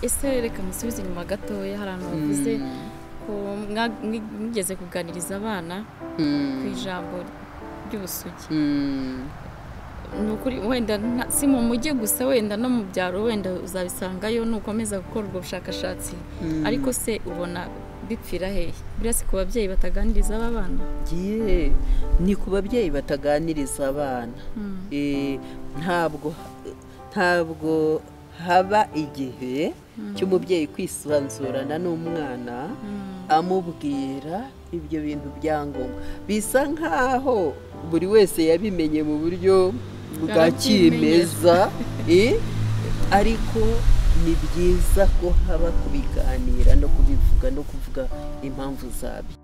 ese reka musubizanyuma gatoya hari ahantu bavuze ko mwa- mwi- mwigeze kuganiriza abana ku ijambo ry'ubusugi ni ukuri wenda nta- si mu mujyi gusa wenda no mu byaro wenda uzabisangayo nukomeza gukora ubwo bushakashatsi ariko se ubona bipfira hehe buriya si ku babyeyi bataganiriza aba bana Ye, ni ku babyeyi bataganiriza abana Eh, ntabwo ntabwo haba igihe cy'umubyeyi kwisanzurana n'umwana amubwira ibyo bintu bya ngombwa bisa nkaho buri wese yabimenye mu buryo bwa kimeza Eh, ariko ni byiza ko haba kubiganira no kubivuga no kuvuga impamvu zabyo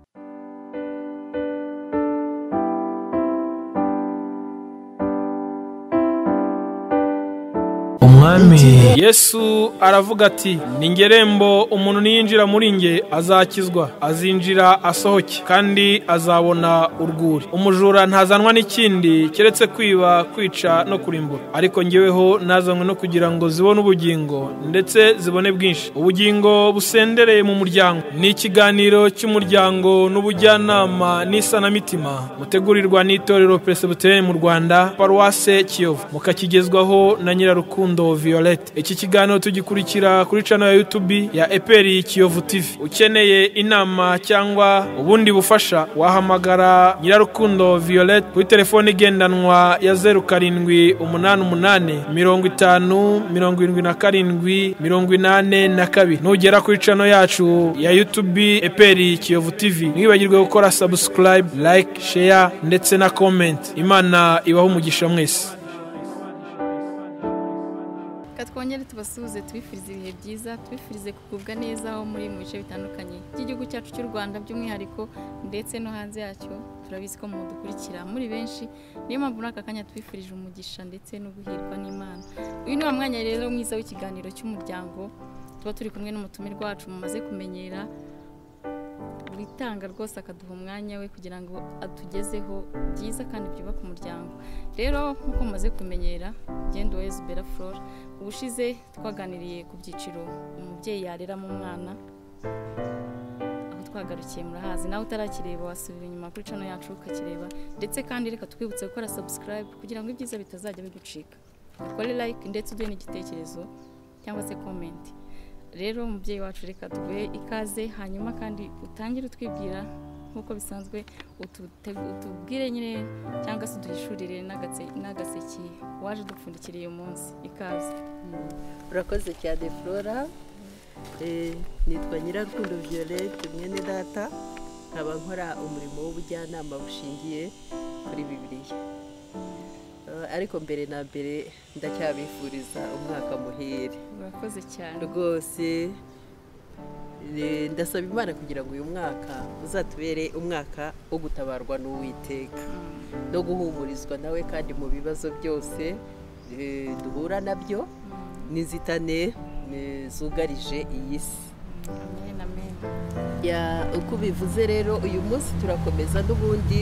umwami yesu aravuga ati ni ngerembo umuntu niyinjira muri nge azakizwa azinjira asohoke kandi azabona urwuri umujura ntazanwa n'ikindi keretse kwiba kwica no kurimbura ariko ngeweho nazanywe no kugira ngo zibone ubugingo ndetse zibone bwinshi ubugingo busendereye mu muryango ni ikiganiro cy'umuryango n'ubujyanama n'isanamitima mutegurirwa n'itorero peresibuteri mu rwanda paruwase kiyovu mukakigezwaho na nyirarukundo violette iki kiganiro tugikurikira kuri cano ya yutubi ya eperi kiyovu tivi ukeneye inama cyangwa ubundi bufasha wahamagara nyirarukundo violette kuri telefone igendanwa ya zeru karindwi umunani umunani mirongo itanu mirongo irindwi na karindwi mirongo inane na kabiri nugera kuri cano yacu ya yutubi eperi kiyovu tivi ntiwibagirwe gukora subscribe like share ndetse na comment imana ibaho umugisha mwese reka twongere tubasuhuze tubifurize ibihe byiza tubifurize kugubwa neza aho muri mu bice bitandukanye by'igihugu cyacu cy'u rwanda by'umwihariko ndetse no hanze yacyo turabizi ko mudukurikira muri benshi niyo mpamvu muri aka kanya tubifurije umugisha ndetse no guhirwa n'imana uyu ni wa mwanya rero mwiza w'ikiganiro cy'umuryango tuba turi kumwe n'umutumirwa wacu mumaze kumenyera witanga rwose akaduha umwanya we kugira ngo atugezeho byiza kandi byubaka umuryango rero nk'uko mumaze kumenyera ugenda uwezi bera flora ubushize twaganiriye ku byiciro umubyeyi yareramo umwana aho twagarukiye murahazi nawe utarakireba wasubira inyuma kuri cano yacu ukakireba ndetse kandi reka twibutse gukora subscribe kugira ngo ibyiza bitazajya bigucika ukore like ndetse uduhe n'igitekerezo cyangwa se comment rero umubyeyi wacu reka tuguhe ikaze hanyuma kandi utangire utwibwira nk'uko bisanzwe ututegu- utubwire nyine cyangwa se uduhishurire n'agatse- n'agaseke waje udupfundikiriye uyu munsi ikaze urakoze cyane flora Eh, nitwa nyirarukundo violette mwene data nkaba nkora umurimo w'ubujyanama bushingiye kuri bibiliya Eh, ariko mbere na mbere ndacyabifuriza umwaka muhire murakoze cyane rwose eh, ndasaba imana kugira ngo uyu mwaka uzatubere umwaka wo gutabarwa n'uwiteka no guhumurizwa nawe kandi mu bibazo byose eh, duhura nabyo n'inzitane eh, zugarije iyi si amen amen Ya, uko ubivuze rero uyu munsi turakomeza n'ubundi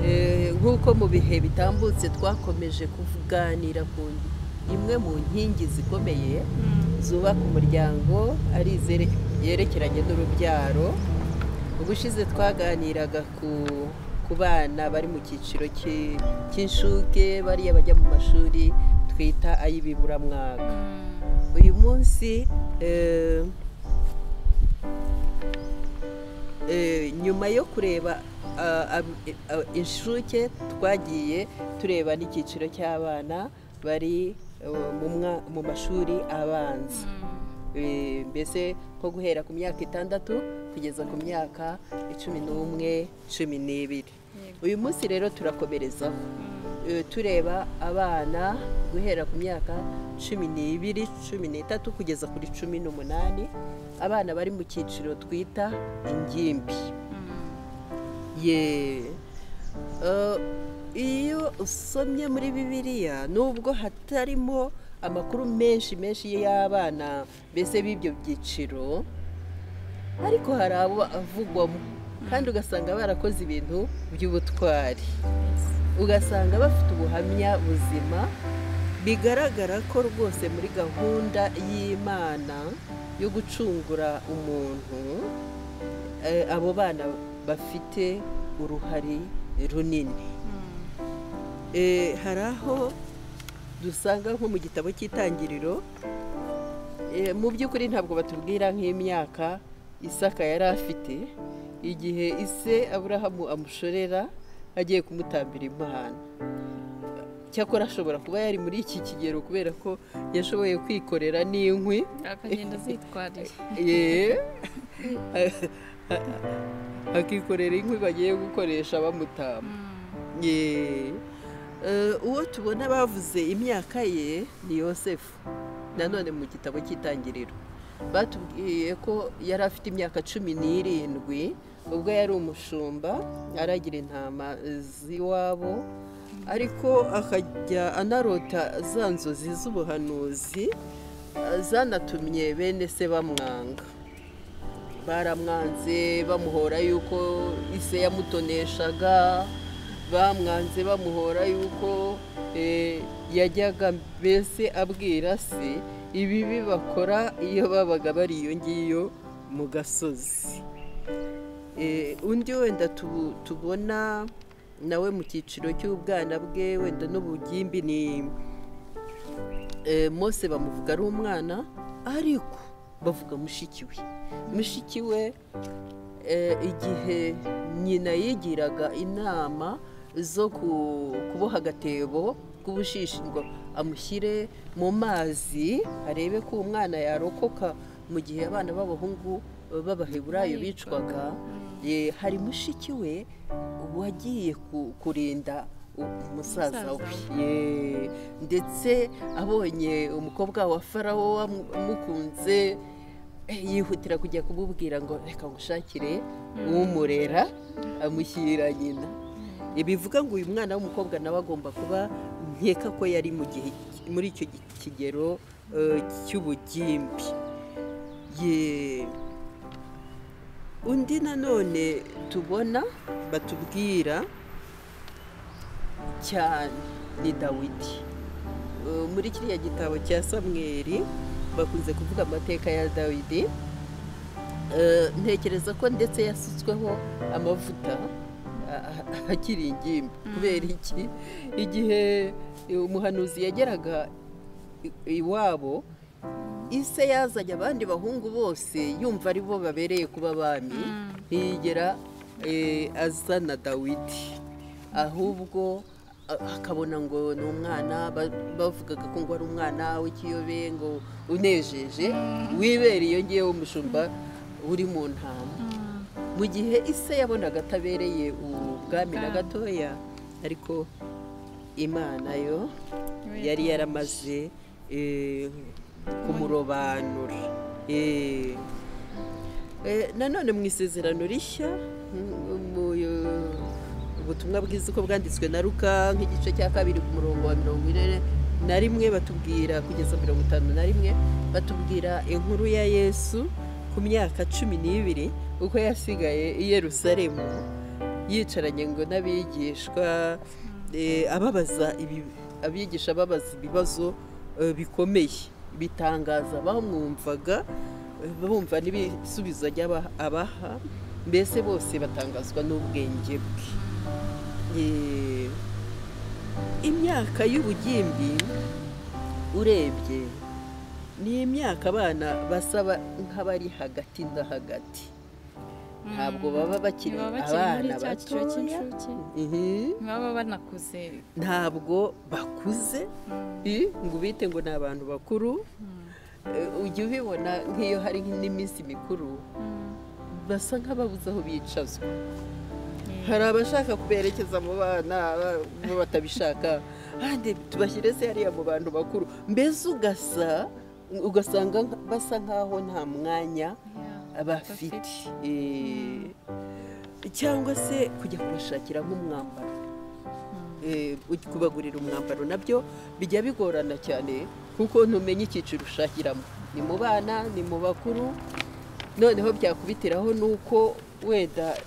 eh, nk'uko mu bihe bitambutse twakomeje kuganira ku imwe mu nkingi zikomeye zubaka umuryango ari izere- yerekeranye n'urubyaro ubushize twaganiraga ku ku bana bari mu cyiciro cy'i- cy'inshuke bariya bajya mu mashuri twita ay'ibiburamwaka uyu munsi eh, eh, nyuma yo kureba ah, ab- eh, ah, inshuke twagiye tureba n'icyiciro cy'abana bari eh, mu mwa- mu mashuri abanza Eh, mbese nko guhera ku myaka itandatu kugeza ku myaka cumi n'umwe cumi n'ibiri uyu munsi rero turakomerezaho Eh, tureba abana guhera ku myaka cumi n'ibiri cumi n'itatu kugeza kuri cumi n'umunani abana bari mu cyiciro twita ingimbi ye Eh, iyo usomye muri bibiliya nubwo hatarimo amakuru menshi menshi y'abana mbese b'ibyo byiciro ariko hari abo avugwamo kandi ugasanga barakoze ibintu by'ubutwari ugasanga bafite ubuhamya buzima bigaragara ko rwose muri gahunda y'imana yo gucungura umuntu eh, abo bana bafite uruhare runini Eh, hari aho dusanga nko mu gitabo cy'itangiriro Eh, mu by'ukuri ntabwo batubwira nk'imyaka isaka yari afite igihe ise aburahamu amushorera agiye kumutambira impano cyakora ashobora kuba yari muri iki kigero kubera ko yashoboye kwikorera n'inkwi akagenda azitwariye Ye. akikorera inkwi bagiye gukoresha bamutamba Ye. Eh, uwo tubona bavuze imyaka ye ni yosefu nanone mu gitabo cy'itangiriro batubwiye ko yari afite imyaka cumi n'irindwi ubwo yari umushumba aragira intama z'iwabo ariko akajya anarota za nzozi z'ubuhanuzi eh, zanatumye bene se bamwanga baramwanze bamuhora yuko ise yamutoneshaga bamwanze bamuhora yuko eh, yajyaga mbese abwira se ibibi bakora iyo babaga bari iyo ngiyo mu gasozi Eh, undi wenda tu- tubona nawe mu cyiciro cy'ubwana bwe wenda n'ubugimbi ni eh, mose bamuvuga ari umwana ariko bavuga mushiki we mushiki we eh, igihe nyina yigiraga inama zo ku- kuboha agatebo k'ubushishi ngo amushyire mu mazi arebe ko umwana yarokoka mu gihe abana b'abahungu b'abaheburayo bicwaga ye, hari mushiki we wagiye ku- kurinda umusaza we Umusaza we. Ye, ndetse abonye umukobwa wa farawo wamukunze eh, yihutira kujya kumubwira ngo reka ngushakire umurera amushyira nyina Eh, bivuga ngo uyu mwana w'umukobwa nawe agomba kuba nkeka ko yari mu gihe muri icyo gi- kigero eh, cy'ubugimbi Ye. undi nanone tubona batubwira cyane ni dawidi Uh, muri kiriya gitabo cya samweri bakunze kuvuga amateka ya dawidi Uh, ntekereza ko ndetse yasutsweho amavuta a- a- akiri ingimbi kubera iki igihe uh, umuhanuzi yageraga i- iwabo ise yazanye abandi bahungu bose yumva ari bo babereye kuba abami ntiyigera eh, azana dawidi ahubwo a- akabona ngo ni umwana ba- bavugaga ko ngo ari umwana w'ikiyobe ngo unejeje wibera iyo ngiyo w'umushumba uri mu ntama mu gihe ise yabonaga atabereye ubwami na gatoya ariko imana yo yari yaramaze eh, kumurobanura Eh, eh, nanone mu isezerano rishya mm, mu eh, ubutumwa bwiza uko bwanditswe na ruka nk'igice cya kabiri ku murongo wa mirongo ine na rimwe batubwira kugeza mirongo itanu na rimwe batubwira inkuru ya yesu ku myaka cumi n'ibiri uko yasigaye i yerusalemu yicaranye ngo n'abigishwa eh, ababaza ibi- abigisha ababaza ibibazo eh, bikomeye bitangaza bamwumvaga eh, bumva n'ibisubizo ajya abaha mbese bose batangazwa n'ubwenge bwe Eh, imyaka y'ubugimbi urebye ni imyaka abana basaba nk'abari hagati na hagati ntabwo baba bakiri Baba bakiri muri abana cya cyiciro batoya cy'incuke. Mhm. ntibaba banakuze ntabwo bakuze i, ngo ubite ngo ni abantu bakuru Eh, ujya ubibona nk'iyo hari n'iminsi mikuru basa nk'ababuze aho bicazwa hari abashaka kuberekeza mu bana aba- bo batabishaka kandi tubashyire se hariya mu bantu bakuru mbese ugasa ugasanga nka- basa nk'aho nta mwanya bafite Eh, cyangwa se kujya kubashakira nk'umwambaro Eh, uj- kubagurira umwambaro nabyo bijya bigorana cyane kuko ntumenya icyiciro ushakiramo ni mu bana ni mu bakuru noneho byakubitiraho ni uko wenda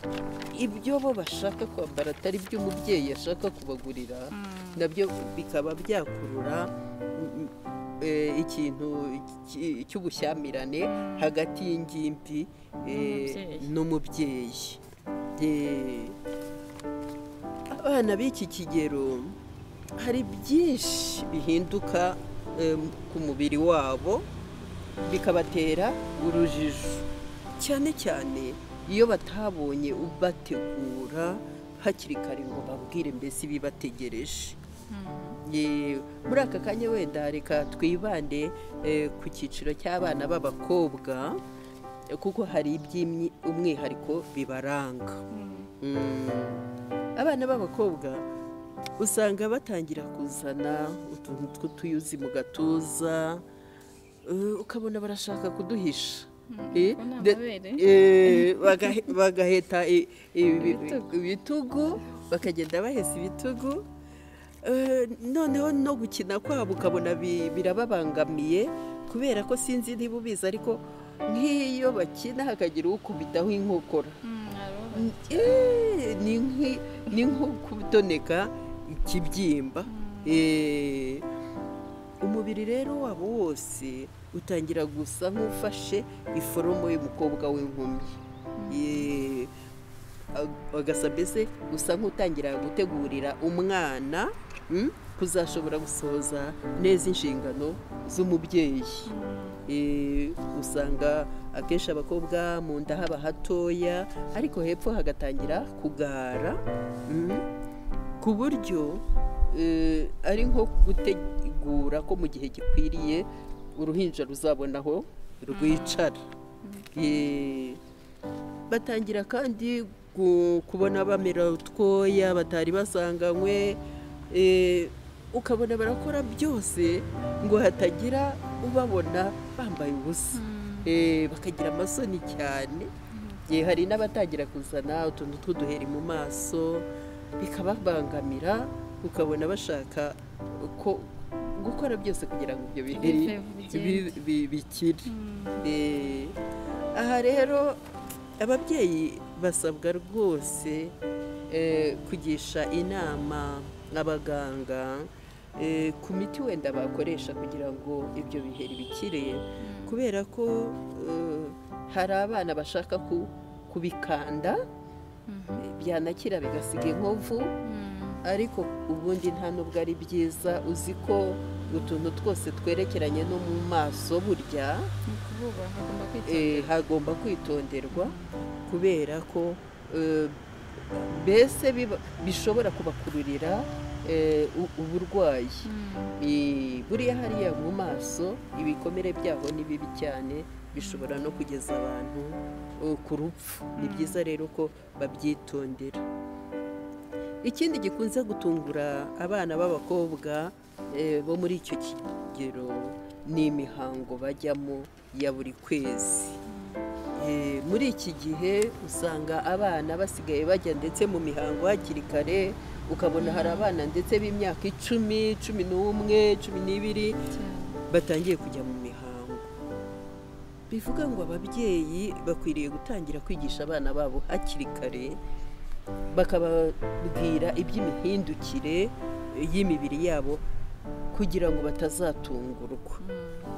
ibyo bo bashaka kwambara atari byo umubyeyi ashaka kubagurira nabyo bikaba byakurura eh, ikintu ki- cy'ubushyamirane hagati y'ingimbi eh, N'umubyeyi. n'umubyeyi Eh, abana b'iki kigero hari byinshi bihinduka eh, ku mubiri wabo bikabatera urujijo cyane cyane iyo batabonye ubategura hakiri kare ngo babwire mbese ibibategereje Ye- muri aka kanya wenda reka twibande eh, ku cyiciro cy'abana b'abakobwa eh, kuko hari iby'umwihariko bibaranga Mm, abana b'abakobwa usanga batangira kuzana utuntu tw'utuyuzi mu gatuza eh, ukabona barashaka kuduhisha Eh, ko nta de- mabere. eh, bagahe- bagaheta i- ibi- Ibitugu. ibitugu bakagenda bahesa ibitugu Eh, noneho no gukina kwabo ukabona bi- birababangamiye kubera ko sinzi niba ubizi ariko nk'iyo bakina hakagira ukubitaho inkokora Mm, aroba. Eh, ni nk'i- ni nko kutoneka ikibyimba Eh, umubiri rero wabo wose utangira gusa nk'ufashe iforomo y'umukobwa w'inkumi Eh, ag- agasa mbese usa nk'utangira gutegurira umwana mm, kuzashobora gusohoza neza inshingano z'umubyeyi Eh, usanga akenshi abakobwa mu nda haba hatoya ariko hepfo hagatangira kugara mm, ku buryo eh, ari nko gutegura ko mu gihe gikwiriye uruhinja ruzabona aho rwicara Eh, batangira kandi gu- kubona bamera utwoya batari basanganywe eh, ukabona barakora byose ngo hatagira ubabona bambaye ubusa Eh, bakagira amasoni cyane Eh, hari n'abatangira kuzana utuntu tw'uduheri mu maso bikababangamira ukabona bashaka ko gukora byose kugira ngo ibyo biheri Bive, bigende. bi- bi- bikire Eh, aha rero ababyeyi basabwa rwose eh, kugisha inama abaganga eh, ku miti wenda bakoresha kugira ngo ibyo biheri bikire kubera ko eh, hari abana bashaka ku- kubikanda Mhm. eh, byanakira bigasiga inkovu Mm, ariko ubundi nta nubwo ari byiza uzi ko utuntu twose twerekeranye no mu maso burya ni ukuvuga hagomba eh, kwitondera. hagomba kwitonderwa kubera ko eh, mbese biba- bishobora kubakururira eh, u- uburwayi Mm, Eh, buriya hariya mu maso ibikomere byaho ni bibi cyane bishobora no kugeza abantu eh, ku rupfu ni byiza rero ko babyitondera ikindi gikunze gutungura abana b'abakobwa eh, bo muri icyo kigero ni imihango bajyamo ya buri kwezi Eh, muri iki gihe usanga abana basigaye bajya ndetse mu mihango hakiri kare ukabona hari abana ndetse b'imyaka icumi cumi n'umwe cumi n'ibiri cyane. batangiye kujya mu mihango bivuga ngo ababyeyi bakwiriye gutangira kwigisha abana babo hakiri kare bakababwira iby'imihindukire y'imibiri yabo kugira ngo batazatungurwa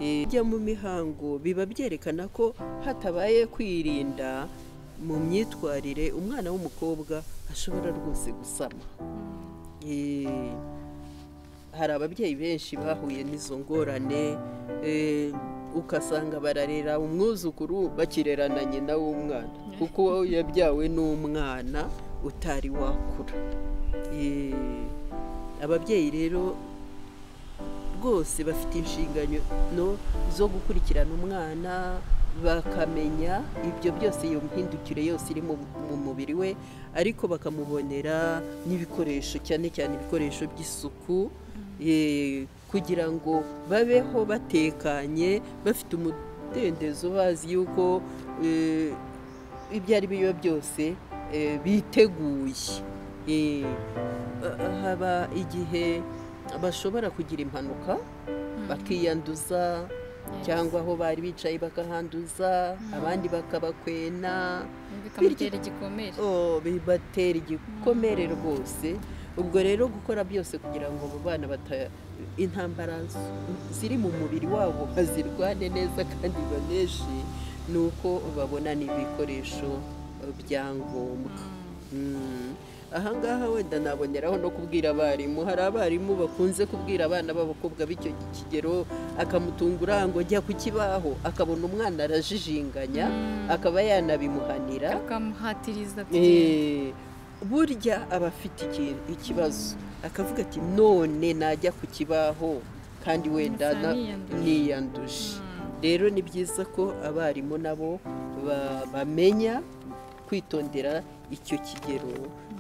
Eh, kujya mu mihango biba byerekana ko hatabaye kwirinda mu myitwarire umwana w'umukobwa ashobora rwose gusama Eh, hari ababyeyi benshi bahuye n'izo ngorane eh, ugasanga bararera umwuzukuru bakirerana nyina w'umwana kuko yabyawe n'umwana utari wakura Eh, ababyeyi rero rwose bafite inshingano zo gukurikirana umwana bakamenya ibyo byose iyo mihindukire yose iri mu mu mubiri we ariko bakamubonera n'ibikoresho cyane cyane ibikoresho by'isuku eh, kugira ngo babeho batekanye bafite umudendezo bazi yuko eh, ibyo ari byo byose eh, biteguye Eh, ha- haba igihe bashobora kugira impanuka bakiyanduza cyangwa aho bari bicaye bakahanduza abandi bakabakwena bikamutera igikomere Oh, bibatera igikomere rwose ubwo rero gukora byose kugira ngo abo bana bata intambara ziri mu mubiri wabo bazirwane neza kandi baneshi ni uko babona n'ibikoresho byangombwa Mm. ahangaha wenda naboneraho no kubwira abarimu hari abarimu bakunze kubwira abana b'abakobwa b'icyo kigero akamutungura ngo jya ku kibaho akabona umwana arajijinganya akaba yanabimuhanira akamuhatiriza kugenda Eh, burya aba afite iki- ikibazo akavuga ati none najya ku kibaho kandi wenda Gusa na- niyanduje." niyanduje rero ni byiza ko abarimu nabo ba- bamenya kwitondera icyo kigero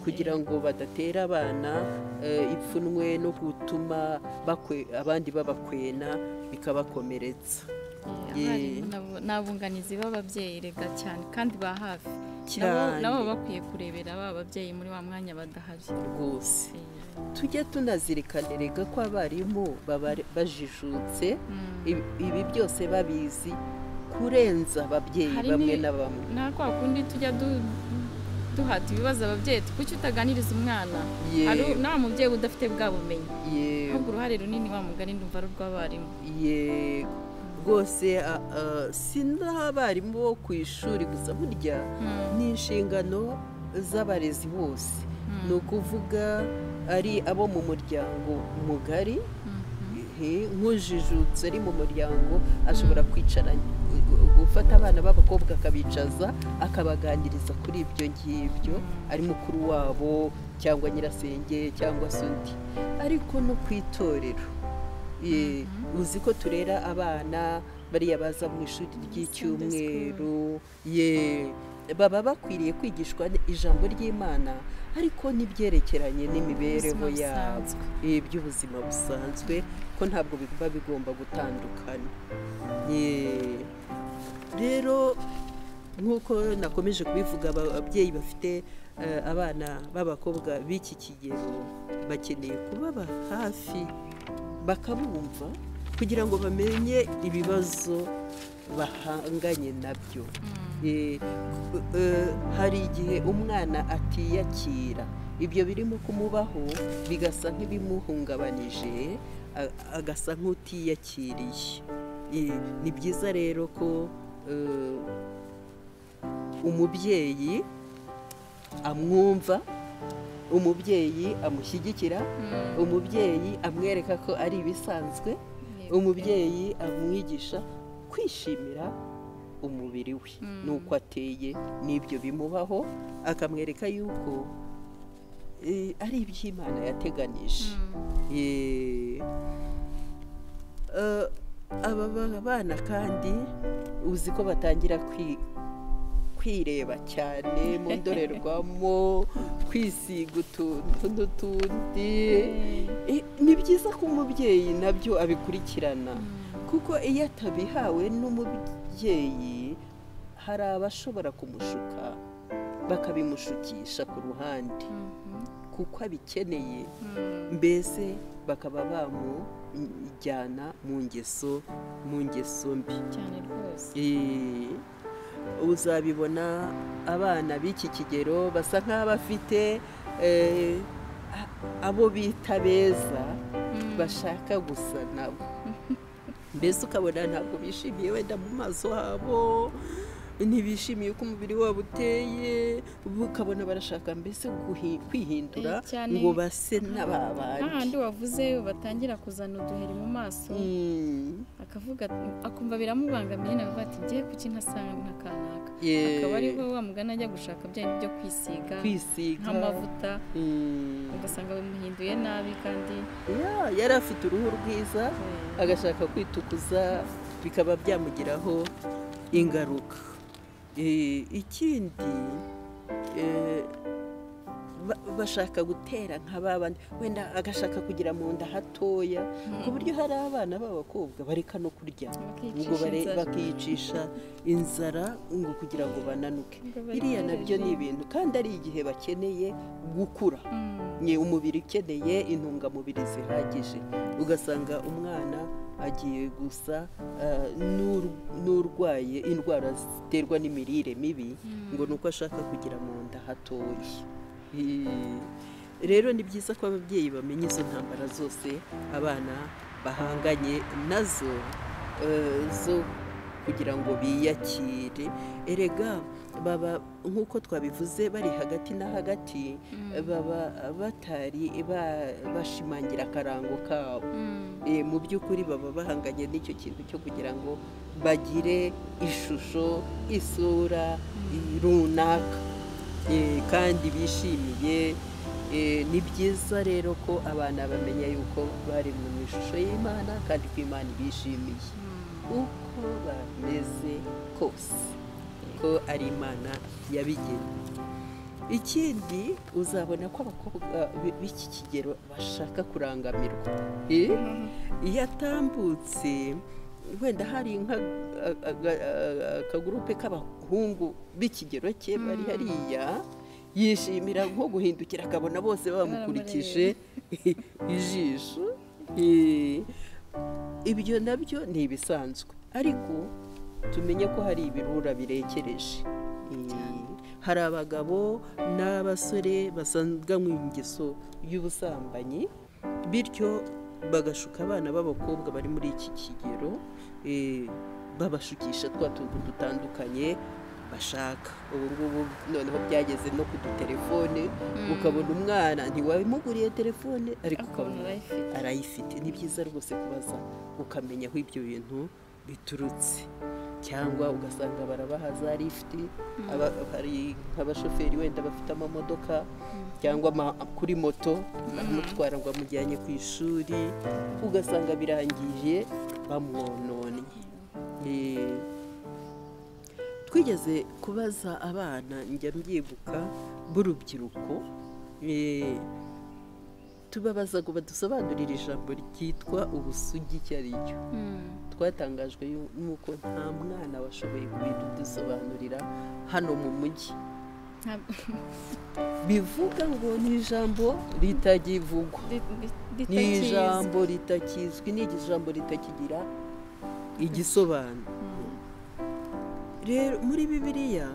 kugira ngo badatera abana eh, ipfunwe no gutuma bakwe- abandi babakwena bikabakomeretsa abarimu nabo- ni abunganizi b'ababyeyi rega cyane kandi ba hafi Nabo- cyane nabo baba bakwiye kurebera ba babyeyi muri wa mwanya badahari rwose Eh, tujye tunazirikana rega ko abarimu baba bajijutse mm. ibi ibi byose babizi kurenza ababyeyi Hari bamwe ni- na bamwe nta kwa kundi tujya du- duhata ibibazo ababyeyi kuki utaganiriza umwana Hari u- yewe nta mubyeyi udafite bwa bumenyi yewe ahubwo uruhare runini wa mugani ndumva ari urw'abarimu yego rwose a- a, si n'abarimu bo ku ishuri gusa burya Mm. ni inshingano z'abarezi bose ni ukuvuga ari abo mu muryango mugari Mm. eh, nk'ujijutse ari mu muryango ashobora kwicara gufata abana b'abakobwa akabicaza akabaganiriza kuri ibyo ngibyo ari mukuru wabo cyangwa nyirasenge cyangwa se undi ariko no ku itorero Eh, uzi ko turera abana bariya baza mu ishuri ry'icyumweru ye baba bakwiriye kwigishwa ijambo ry'imana ariko n'ibyerekeranye n'imibereho Ubuzima yabo busanzwe. Eh, by'ubuzima busanzwe ko ntabwo biba bigomba gutandukana Ye. rero nk'uko nakomeje kubivuga aba- ababyeyi bafite eh, abana b'abakobwa b'iki kigero bakeneye kubaba hafi bakabumva kugira ngo bamenye ibibazo bahanganye nabyo Eh, eh, hari igihe umwana atiyakira ibyo birimo kumubaho bigasa nk'ibimuhungabanije a- agasa nk'utiyakiriye Eh, ni byiza rero ko eh, umubyeyi amwumva umubyeyi amushyigikira umubyeyi amwereka ko ari ibisanzwe Yego. umubyeyi amwigisha kwishimira umubiri we Mm. n'uko ateye n'ibyo bimubaho akamwereka yuko eh, ari iby'imana yateganije Mm. Eh, eh, aba ba- bana kandi uzi ko batangira kwi- kwireba cyane mu ndorerwamo kwisiga utuntu n'utundi Eh, ni byiza ko umubyeyi nabyo abikurikirana kuko iyo atabihawe n'umubyeyi hari abashobora kumushuka bakabimushukisha ku ruhande Mhm. kuko abikeneye Mm. mbese bakaba bamujyana mu ngeso mu ngeso mbi cyane rwose Eh, uzabibona abana b'iki kigero basa nk'abafite eh, a- abo bita beza bashaka gusa nabo mbese ukabona ntabwo bishimiye wenda mu maso habo ntibishimiye uko umubiri wabo uteye ukabona barashaka mbese guhi- kwihindura Eh, cyane. ngo base n'ababandi hahandi wavuze batangira kuzana uduheri mu maso Mm, akavuga ati- akumva biramubangamiye nawe avuga ati ngiye kuki ntasanga nka kanaka yeah. akaba ariho wa mugani ajya gushaka bya bindi byo kwisiga kwisiga nk'amavuta Mm. ugasanga bimuhinduye nabi kandi Yeah, yari afite uruhu rwiza eh, agashaka kwitukuza bikaba byamugiraho ingaruka Eh, ikindi eh, ba- bashaka gutera nk'aba bandi wenda agashaka kugira mu nda hatoya ku buryo hari abana b'abakobwa bareka no kurya ngo bakiyicisha bare- inzara. bakiyicisha inzara ngo kugira ngo bananuke Ngo barye biriya nabyo ni barye. ibintu kandi ari igihe bakeneye gukura Mm. ni umubiri ukeneye intungamubiri zihagije ugasanga umwana agiye gusa eh, n'ur- n'urwaye indwara ziterwa n'imirire mibi ngo ni uko ashaka kugira mu nda hatoya Eh, rero ni byiza ko ababyeyi bamenya izo ntambara zose abana bahanganye nazo eh, zo kugira ngo biyakire erega baba nk'uko twabivuze bari hagati na hagati baba batari ba- bashimangira akarango kabo Mm. Eh, mu by'ukuri baba bahanganye n'icyo kintu cyo kugira ngo bagire ishusho isura eh, runaka Eh, kandi bishimiye Eh, ni byiza rero ko abana bamenya yuko bari mu ishusho y'imana kandi ko imana ibishimiye uko bameze kose ko ari imana yabigena ikindi uzabona ko abakobwa b- b'iki kigero bashaka kurangamirwa Eh? iyo atambutse wenda hari nka akagurupe k'abahungu b'ikigero cye bari hariya yishimira nko guhindukira akabona bose bamukurikije ijisho Eh, ibyo nabyo ni ibisanzwe ariko tumenye ko hari ibirura birekereje Eh, hari abagabo n'abasore basanganwe ingeso y'ubusambanyi bityo bagashuka abana b'abakobwa bari muri iki kigero eh, babashukisha twa tuntu dutandukanye bashaka ubu ngubu noneho byageze no ku dutelefone ukabona umwana ntiwamuguriye telefone ariko Akabona ukabona arayifite. arayifite ni byiza rwose kubaza ukamenya aho ibyo bintu biturutse cyangwa ugasanga barabahaza rifiti aba- hari nk'abashoferi wenda bafite amamodoka cyangwa ama- kuri moto baramutwara ngo bamujyanye ku ishuri ugasanga birangiye bamwononnye Eh, twigeze kubaza abana njya mbyibuka b'urubyiruko eh, tubabaza ngo badusobanurire ijambo ryitwa ubusugi icyo ari cyo Mm. twatangajwe yu- n'uko nta mwana washoboye kubidusobanurira hano mu mujyi Ntabwo- bivuga ngo ni ijambo ritagivugwa ri- ri- ni ritakizwi. ijambo ritakizwi ni ijambo ritakigira igisobanuro rero muri bibiliya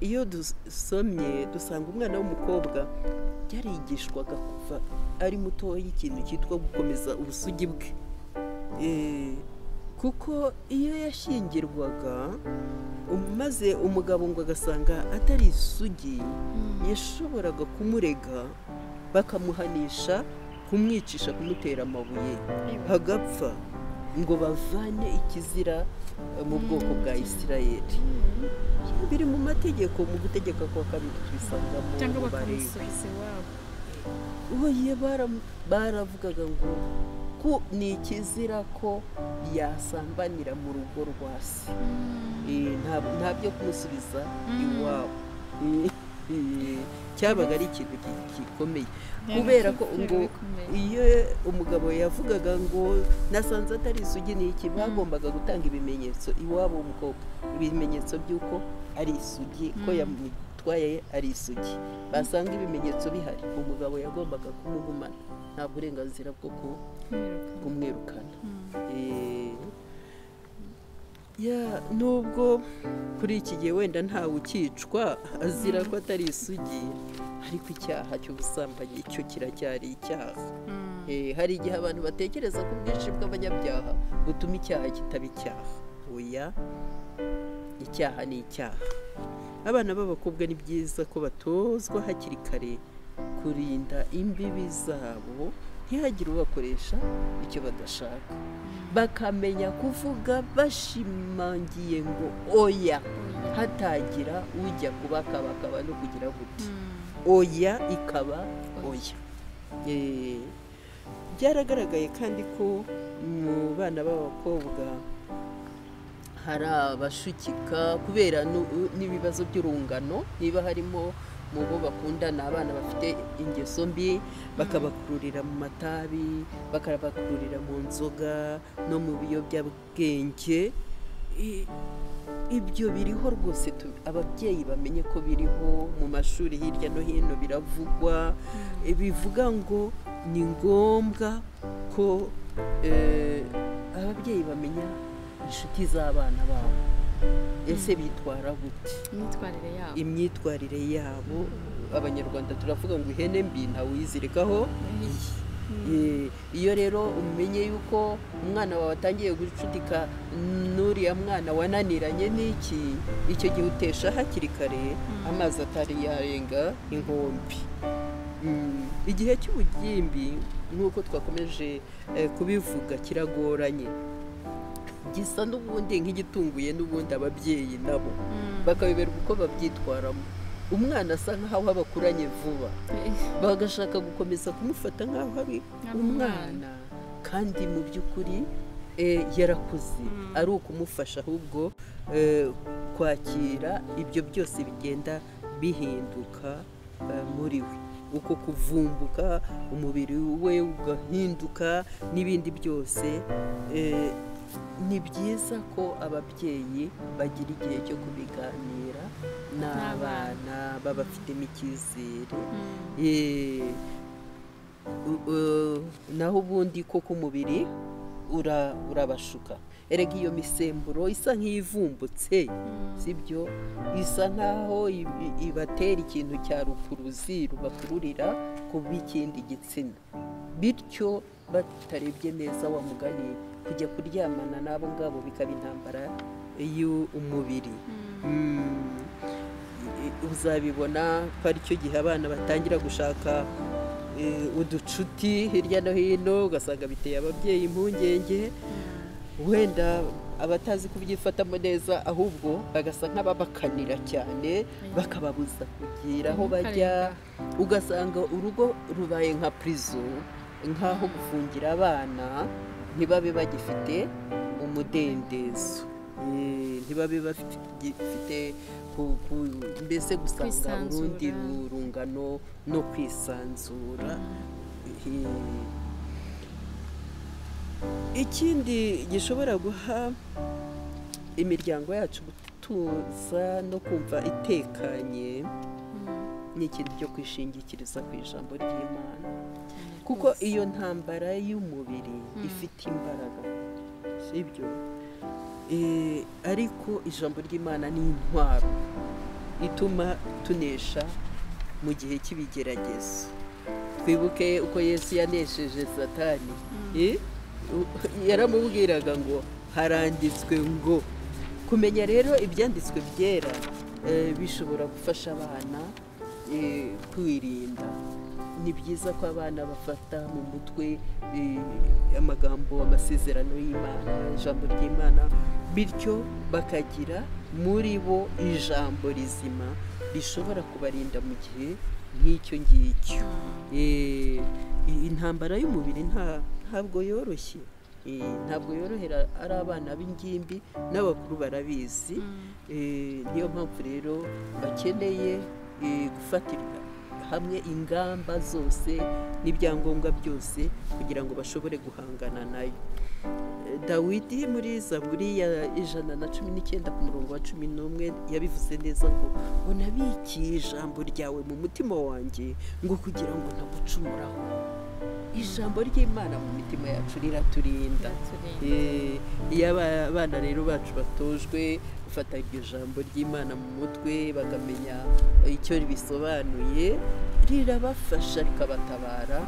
iyo dusomye dusanga umwana w'umukobwa yarigishwaga kuva ari mutoya ikintu cyitwa gukomeza ubusugi bwe Eh, kuko iyo yashyingirwaga um- maze umugabo ngo agasanga atari isugi yashoboraga kumurega bakamuhanisha kumwicisha kumutera amabuye hagapfa ngo bavane ikizira eh, mu bwoko bwa isirayeli biri mu mategeko mu gutegeka kwa kabiri tubisangamo cyangwa mu Balewi. bakamusubiza iwabo Oya baram- baravugaga ngo ko ni ikizira ko yasambanira mu rugo rwa se Eh, nta- nta byo kumusubiza iwabo Eh, eh, cyabaga ari ikintu gi- gikomeye Yari kubera ko ikintu ngo gikomeye. iyo umugabo yavugaga ngo nasanze atari isugi ni iki bagombaga gutanga ibimenyetso iwabo w'umukobwa ibimenyetso by'uko ari isugi ko yamutwaye ari isugi basanga ibimenyetso bihari umugabo yagombaga kumuhumana nta burenganzira bwo ku- Kumwirukana. kumwirukana Mm. Eh, ya nubwo kuri iki gihe wenda ntawe ukicwa azira ko atari isugi ariko icyaha cy'ubusambanyi cyo kiracyari icyaha Mm. Eh, hari igihe abantu batekereza ko ubwinshi bw'abanyabyaha butuma icyaha kitaba icyaha oya icyaha ni icyaha abana b'abakobwa ni byiza ko batozwa hakiri kare kurinda imbibi zabo ntihagire ubakoresha icyo badashaka bakamenya kuvuga bashimangiye ngo oya hatagira ujya kubakabakaba no kugira guti Mm. oya ikaba oya Eh, byaragaragaye kandi ko mu bana b'abakobwa hari abashukika kubera nu- n'ibibazo by'urungano niba harimo mu bo bakundana abana bafite ingeso mbi bakabakururira mu matabi bakabakururira mu nzoga no mu biyobyabwenge I- ibyo biriho rwose tu- ababyeyi bamenye ko biriho mu mashuri hirya no hino biravugwa Eh, bivuga ngo ni ngombwa ko eh, ababyeyi bamenya inshuti z'abana babo ese bitwara gute imyitwarire yabo imyitwarire yabo abanyarwanda turavuga ngo ihene mbi ntawuyizirikaho Eh, iyo rero umenye yuko umwana wawe atangiye gucudika n'uriya mwana wananiranye n'iki icyo gihe utesha hakiri kare amazi atari yarenga inkombe Mm, igihe cy'ubugimbi nk'uko twakomeje eh, kubivuga kiragoranye gisa n'ubundi nk'igitunguye n'ubundi ababyeyi nabo bakabiberwa uko babyitwaramo umwana asa nk'aho abakuranye vuba bagashaka gukomeza kumufata nk'aho ari Ari umwana kandi mu by'ukuri eh, yarakuze ari ukumufasha ahubwo eh, kwakira ibyo byose bigenda bihinduka eh, muri we uko kuvumbuka umubiri we ugahinduka n'ibindi byose eh, ni byiza ko ababyeyi bagira igihe cyo kubiganira n'abana babafitemo icyizere Eh, u- u- naho ubundi koko umubiri ura- urabashuka erega iyo misemburo isa nk'iyivumbutse sibyo isa nk'aho i- i- ibatera ikintu cya rukuruzi rubakururira kuba ikindi gitsina bityo batarebye neza wa mugani kujya kuryamana n'abo ngabo bikaba intambara y'umubiri Mm. I- uzabibona ko ari cyo gihe abana batangira gushaka eh, uducuti hirya no hino ugasanga biteye ababyeyi impungenge wenda abatazi kubyifatamo neza ahubwo bagasa nk'ababakanira cyane bakababuza kugira aho bajya ugasanga urugo rubaye nka prison nk'aho gufungira abana ntibabe bagifite umudendezo Eh, ntibabe bagifite ku- ku- mbese gusanga urundi Kwisanzura. rungano no kwisanzura Eh, ikindi gishobora guha imiryango yacu gutuza no kumva itekanye ni ikintu cyo kwishingikiriza ku ijambo ry'imana kuko iyo ntambara y'umubiri ifite imbaraga sibyo Eh, ariko ijambo ry'imana ni intwaro ituma tunesha mu gihe cy'ibigeragezo twibuke uko yesu yanesheje satani Eh? U- yaramubwiraga ngo haranditswe ngo kumenya rero ibyanditswe byera eh, bishobora gufasha abana eh, kwirinda ni byiza ko abana bafata mu mutwe eh, amagambo amasezerano y'imana ijambo ry'imana bityo bakagira muri bo ijambo rizima rishobora kubarinda mu gihe nk'icyo ngicyo Eh, iyi intambara y'umubiri nta- ntabwo yoroshye Eh, ntabwo yorohera ari abana b'ingimbi n'abakuru barabizi Eh, niyo mpamvu rero bakeneye eh, gufatirwa hamwe ingamba zose n'ibyangombwa byose kugira ngo bashobore guhangana nayo Eh, dawidi muri zaburi ya ijana na cumi n'icyenda ku murongo wa cumi n'umwe yabivuze neza ngo ngo nabikiye ijambo ryawe mu mutima wanjye ngo kugira ngo ntagucumuraho ijambo ry'imana mu mitima yacu riraturinda Eh, iyo aba- abana rero bacu batojwe gufata iryo jambo ry'imana mu mutwe bakamenya icyo bisobanuye rirabafasha rikabatabara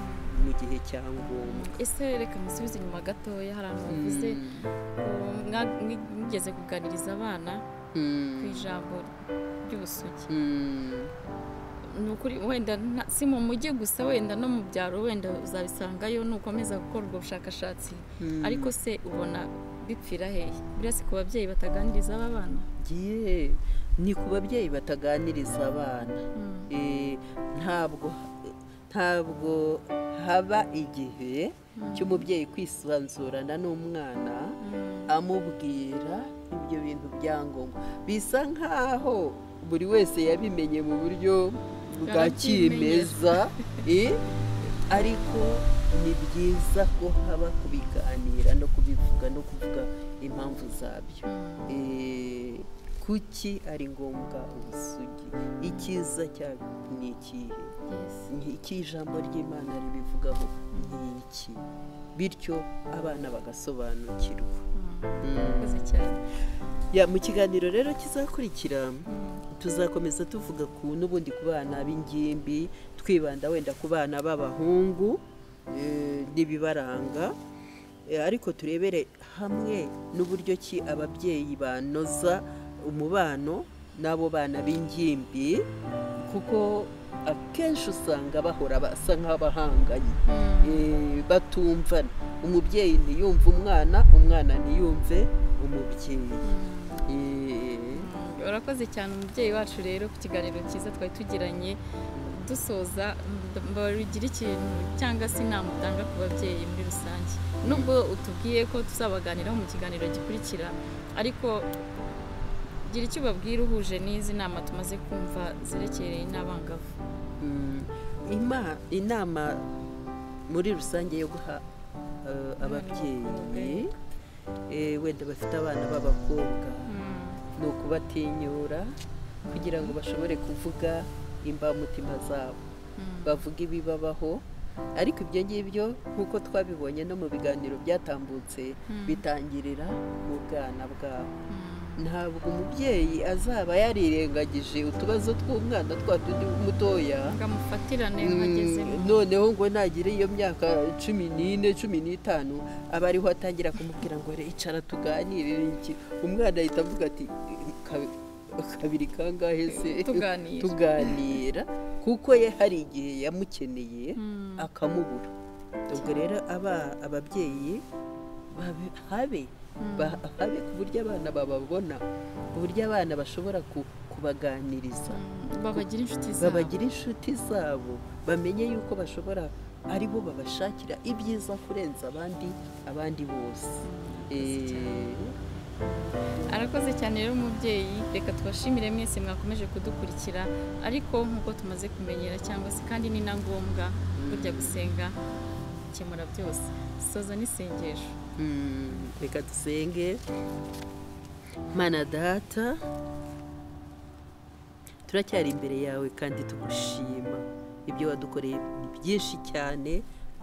mu gihe cya ngombwa ese reka musubize inyuma gatoya hari ahantu bavuze ngo mwa- mwi- mwigeze kuganiriza abana ku Mm. ijambo ry'ubusugi Mm. ni ukuri wenda nta- si mu mujyi gusa wenda no mu byaro wenda uzabisangayo nukomeza gukora ubwo bushakashatsi Mm. ariko se ubona bipfira hehe buriya si ku babyeyi bataganiriza aba bana Gihe ni ku babyeyi bataganiriza abana Mm. Eh, ntabwo ntabwo haba igihe cy'umubyeyi kwisanzurana n'umwana Mm. amubwira ibyo bintu bya ngombwa bisa nk'aho buri wese yabimenye mu buryo bwa kimeza eh, ariko ni byiza ko haba kubiganira no kubivuga no kuvuga impamvu zabyo Eh, kuki ari ngombwa ubusugi icyiza cyabyo ni ikihe Yes. Ni iki ijambo ry'imana ribivugaho ni iki bityo abana bagasobanukirwa Mm. Mm. Murakoze cyane Ya, mu kiganiro rero kizakurikira tuzakomeza tuvuga ku n'ubundi ku bana b'ingimbi twibanda wenda ku bana b'abahungu eh, n'ibibaranga Eh, ariko turebere hamwe n'uburyo ki ababyeyi banoza umubano n'abo bana b'ingimbi kuko akenshi usanga bahora basa nk'abahanganye Eh, batumvana umubyeyi ntiyumve umwana umwana ntiyumve umubyeyi Eh, urakoze cyane umubyeyi wacu rero ku kiganiro cyiza twari tugiranye dusoza mb- mbagira ikintu cyangwa se inama utanga ku babyeyi muri rusange nubwo utubwiye ko tuzabaganiraho mu kiganiro gikurikira ariko gira icyo ubabwira uhuje n'izi nama tumaze kumva zerekereye n'abangavu mm, ima- inama muri rusange yo guha eh, ababyeyi eh, wenda bafite abana b'abakobwa ni ukubatinyura kugira ngo bashobore kuvuga imbamutima zabo bavuga ibibabaho ariko ibyo ngibyo nk'uko twabibonye no mu biganiro byatambutse bitangirira mu bwana bwabo ntabwo umubyeyi azaba yarirengagije utubazo tw'umwana twa tundi mutoya ngo amufatirane Mm, agezemo noneho ngo nagire iyo myaka cumi n'ine cumi n'itanu aba ariho atangira kumubwira ngo icara tuganirire iki umwana ahita avuga ati "Ka- kabiri kangahe se Tuganira." tuganira kuko ye hari igihe yamukeneye Mm. akamubura ubwo rero aba ababyeyi babe- habe ba- habe ku buryo abana bababona ku buryo abana bashobora ku- kubaganiriza babagira inshuti zabo babagira inshuti zabo bamenye yuko bashobora ari bo babashakira ibyiza kurenza abandi abandi bose Eh, arakoze cyane rero umubyeyi reka tubashimire mwese mwakomeje kudukurikira ariko nk'uko tumaze kumenyera cyangwa se kandi ni na ngombwa burya gusenga gukemura byose soza n'isengesho Mm, reka dusenge mana data turacyari imbere yawe kandi tugushima ibyo wadukoreye ni byinshi cyane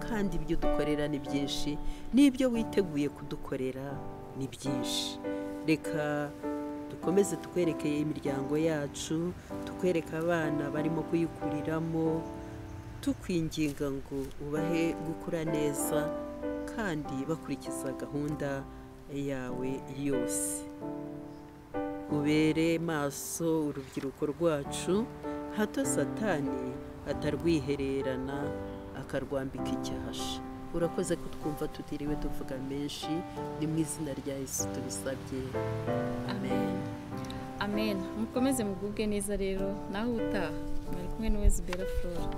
kandi ibyo dukorera ni byinshi n'ibyo witeguye kudukorera ni byinshi reka dukomeze tukwerekeye imiryango yacu tukwereka abana barimo kuyikuriramo tukwinginga ngo ubahe gukura neza kandi bakurikiza gahunda yawe yose ubere maso urubyiruko rwacu hato satani atarwihererana akarwambika icyasha urakoze kutwumva tutiriwe tuvuga menshi ni mu izina rya yesu tubisabye amen amen mukomeze mugubwe neza rero nawe utaha mwari kumwe na wezibera flora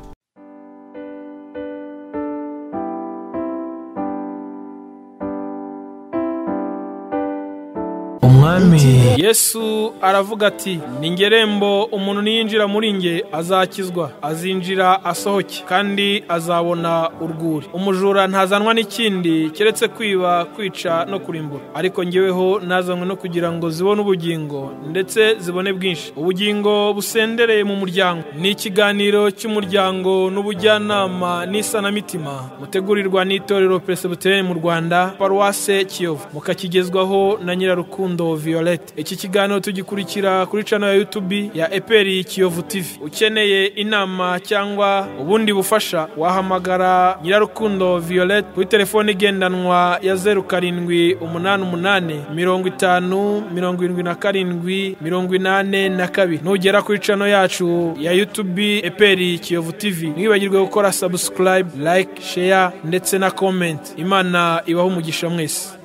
umwami yesu aravuga ati ni ngerembo umuntu niyinjira muri nge azakizwa azinjira asohoke kandi azabona urwuri umujura ntazanwa n'ikindi keretse kwiba kwica no kurimbura ariko ngeweho nazanywe no kugira ngo zibone ubugingo ndetse zibone bwinshi ubugingo busendereye mu muryango ni ikiganiro cy'umuryango n'ubujyanama n'isanamitima mutegurirwa n'itorero peresibuteri mu rwanda paruwase kiyovu mukakigezwaho na nyirarukundo violette iki kiganiro tugikurikira kuri cano ya yutubi ya eperi kiyovu tv ukeneye inama cyangwa ubundi bufasha wahamagara nyirarukundo violette kuri telefone igendanwa ya zeru karindwi umunani umunani mirongo itanu mirongo irindwi na karindwi mirongo inane na kabiri nugera kuri cano yacu ya yutubi eperi kiyovu tv ntiwibagirwe gukora subscribe like share ndetse na comment imana ibaho umugisha mwese